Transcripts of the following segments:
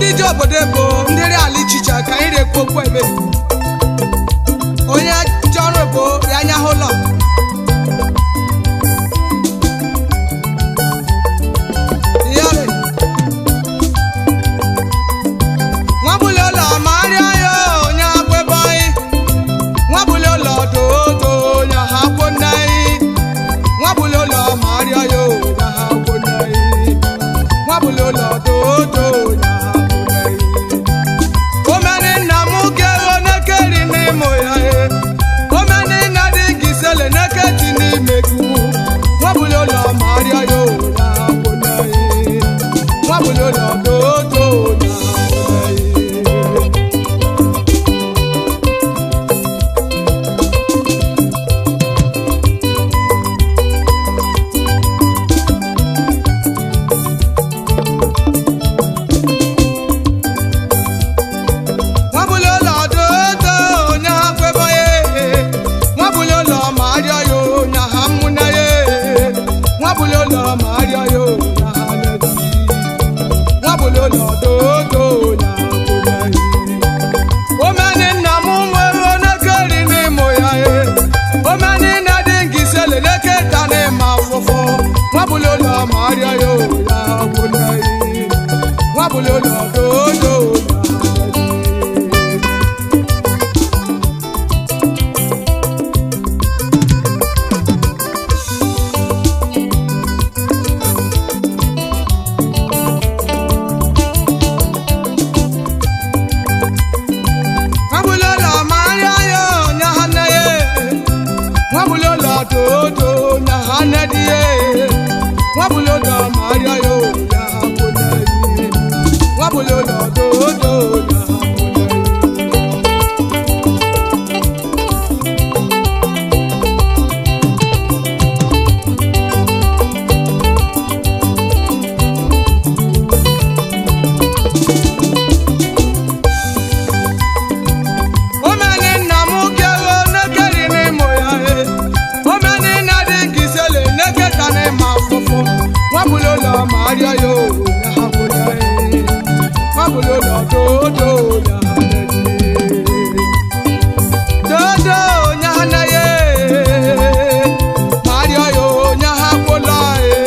ndị ji obodo ebo ndị ri ala ichiche ka anyị rekwu okwu ebe onye ji ọrụ ebo ya anya hụ ụlọ yare nwabuli ụlọ ma arịa ya onye akwebe anyị nwabuli ụlọ dodo onye ha kwụ nna anyị nwabuli ụlọ ma arịa ya onye ha kwụ nna anyị nwabuli ụlọ dodo onye ha kwụ nna anyị omeni nna m gero nekeri n'ịmụ ya e omeni nna dị gị sele neketi n'ime gị nwabuli ụlọ ma arịa ya onye ha kwụ nna anyị nwabuli ụlọ dodo onye ha kwụ nna anyị nwabuli ụlọ dodo onye ha kwebe ya nwabuli ụlọ ma arịọ ya onye ha mmụna ya nwabuli ụlọ ma arịọ ya onye ha ledi nwabuli ụlọ dodo onye ha kwebe ya omeni nna m nwere onekeri n'ịmụ ya e omeni nna dị ngizele neketa n'ịma afụfụ nwabuli ụlọ ma arịọ ya onye ha kwebe ya nwabuli ụlọ dodo onye ha ledi nwabulolo maria yo nyahana ye nwabulolo dodo nyahana di ye nwabulolo maria yo nyahakuna ye nwabulolo dodo nyahakuna ye. omeni nna m gero nekeri n'ịmụ ya e omeni nna dị ngizele neketa n'ịma afụfụ nwabulolo ma arịọ ya owu ya ha kwụna e nwabulolo dodo ya ha na-eji dodo ya ha na ye ma arịọ ya owu ya ha kwụla e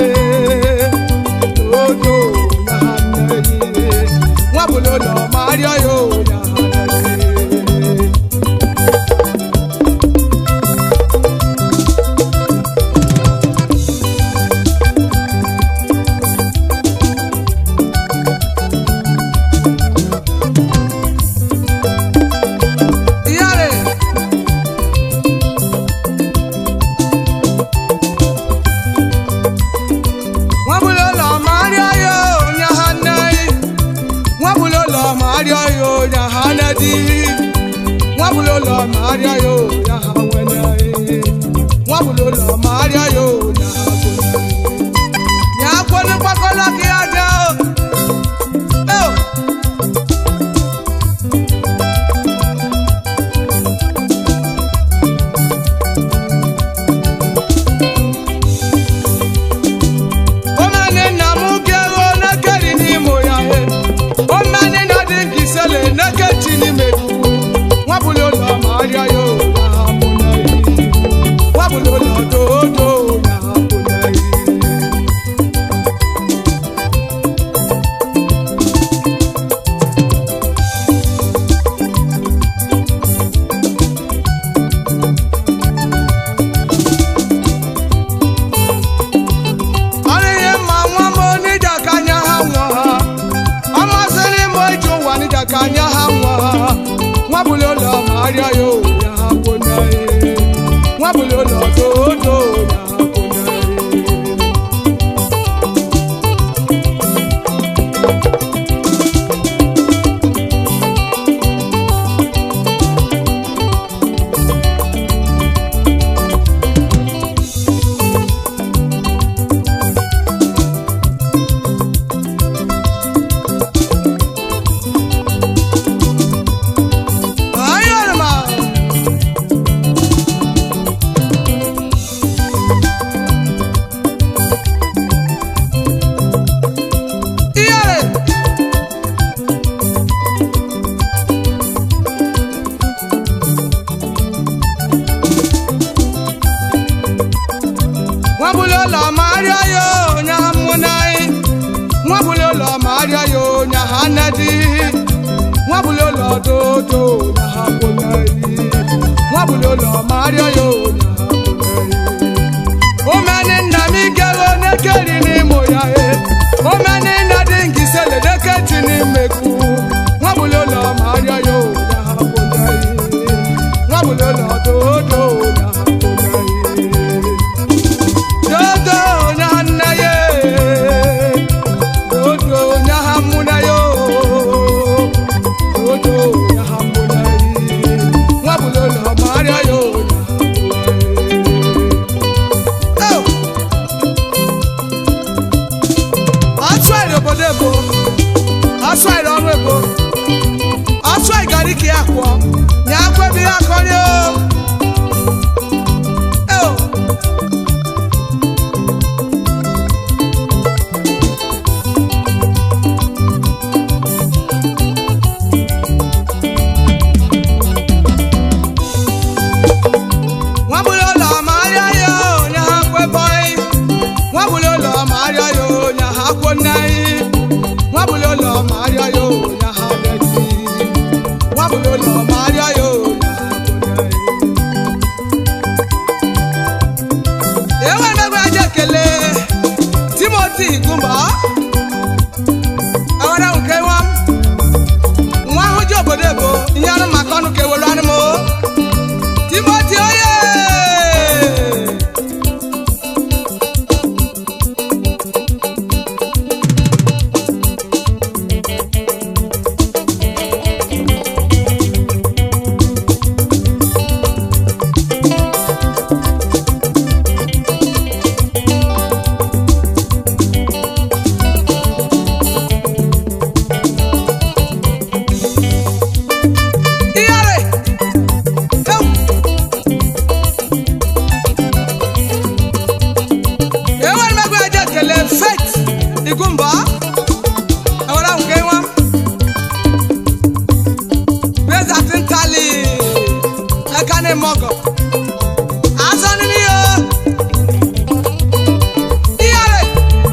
dodo ya ha na-eji nwabulolo ma arịọ ya owu ya ha na-eji Iyare. Nwabuli ụlọ ma arịọ ya onye ha nne Nwabuli ụlọ ma arịọ ya onye ha nne di Nwabuli ụlọ ma arịọ ya onye ha nwene Nwabuli ụlọ ma arịọ ya onye ha kwene Ya kwene gbakọla ka ya dị o. O. omeni nna m gero nekeri n'ịmụ ya he omeni na dị nke isele neketi n'ime gị nwabuli ụlọ ma arịa ya ụlọ ha mụ na ihe nwabuli ụlọ dodo ya ha mụ na ihe ọrụ ihe mma nwa m onija ka anya ha nwa ha ọ masịrị m iji ụwa nija ka anya ha nwa ha nwabuli ụlọ ma arịa ya owu ya ha kwụ na ihe nwabuli ụlọ dodo ya ha kwụ na ihe Ayọ̀rọ̀mà. nedi nwabụli ụlọ dodo na ha kwụnaghị nwabụli ụlọ marịọ ya ụnya ha kwụnaghị omeni nna m igego nekeri n'imo ya e omeni nna dị ngisele neketi n'imekwu nwabụli ụlọ marịọ ya ụnya ha kwụnaghị nwabụli ụlọ dodo na ha kwụnaghị dodo na nna ya dodo na ha mụna ya dodo na ha mụna ya nwabụli ụlọ marịọ ya ụnya ha kwụnaghị asụ anyị obodo ebo asụ anyị ọrụ ebo asụ anyị gara ike ya kwụọ nye akwa ebe ya akọrị o Eo. nwabụli ụlọ ma arịa ya onye ha kwebọghị nwabụli ụlọ ma arịa ya onye ha kwụ nnaghị nwabụli ụlọ ma arịa ya onye ha bịaghị nwabụli ụlọ ma arịa ya onye ha kwụ nnaghị enwe emegbe aja ekele timoti gumba awara nke nwa m nwa ahụ ji obodo ebo ihe anụ maka ọnụ ka ewere anụ m o. timoti oye Iyare! Ewu! enwere m ego eji ekele fet igumba ewere ahụ nke nwa bezati ntali eka na-eme ọgọ azọ nínú ihe iyare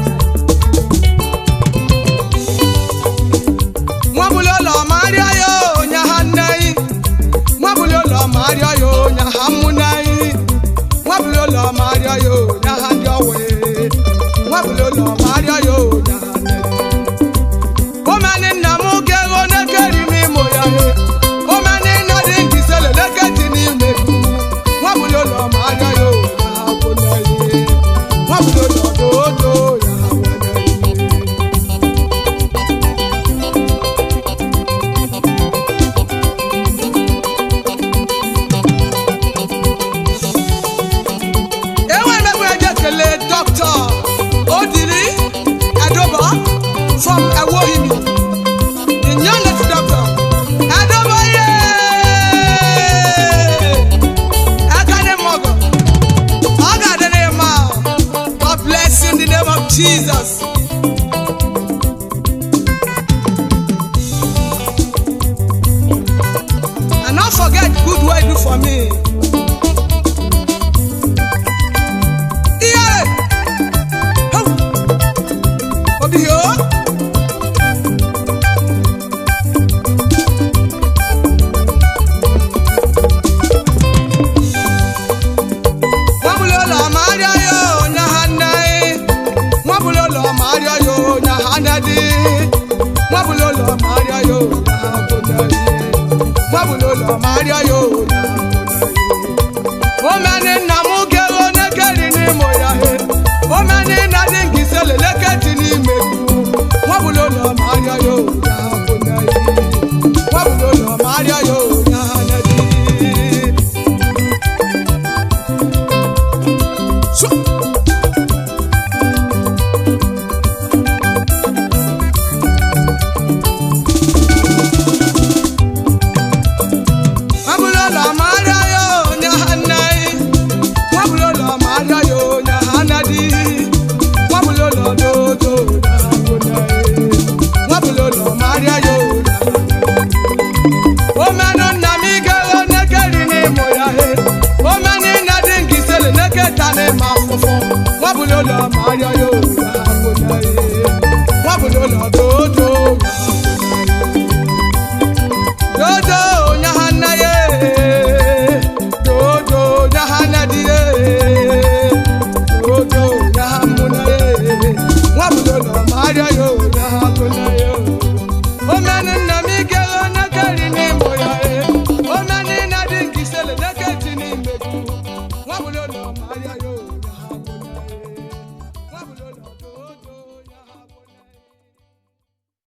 nwabuli ụlọ ma arịa ya onye ha nneyi nwabuli ụlọ ma arịa ya onye ha mmụneyi nwabuli ụlọ ma arịa ya onye ha ndị ọwe nwabuli ụlọ ma arịa ya onye ha nneyi omeni nna m ga-ego nekeri n'imo ya he omeni nna dị nkisele neketi n'ime nwabuli ụlọ ma arịa ya onye ha kwụneyi nwabuli ụlọ dodo ya ha nweneyi enwere m eji ekele dọkịta odiri edoba from ewohimi the youngest doctor edoba ye ekane mọgọ ọ ga-adị n'ịma God bless you in the name of Jesus. And not forget good way do for me. Iyare! Hau! Obi yo! Nwabuli ụlọ ma arịa ya onye ha nneghị. Nwabuli ụlọ ma arịa ya onye ha nnedi. Nwabuli ụlọ ma arịa ya onye ha kwụnyeghị. Nwabuli ụlọ ma arịa ya onye ha kwụnyeghị. omeni nna m gego nekeri n'imo ya he omeni nna dị nkisele leketi n'ime nwabụla ụlọ ma arịa ya ụnya ha bụ n'eyi nwabụla ụlọ ma arịa ya ụnya ha n'edi Su- nwabụla ụlọ ma arịa ya ụnya ha nneyi nwabụla ụlọ ma arịa ya ụnya ha n'edi nwabụla ụlọ dodo ụnya ha bụ n'eyi nwabụla ụlọ ma arịa ya ụnya ha n'edi omenu nna m igego nekeri n'imo ya he omeni nna dị nkisele neketa n'ime afụfụ nwabụla ụlọ ma arịa ya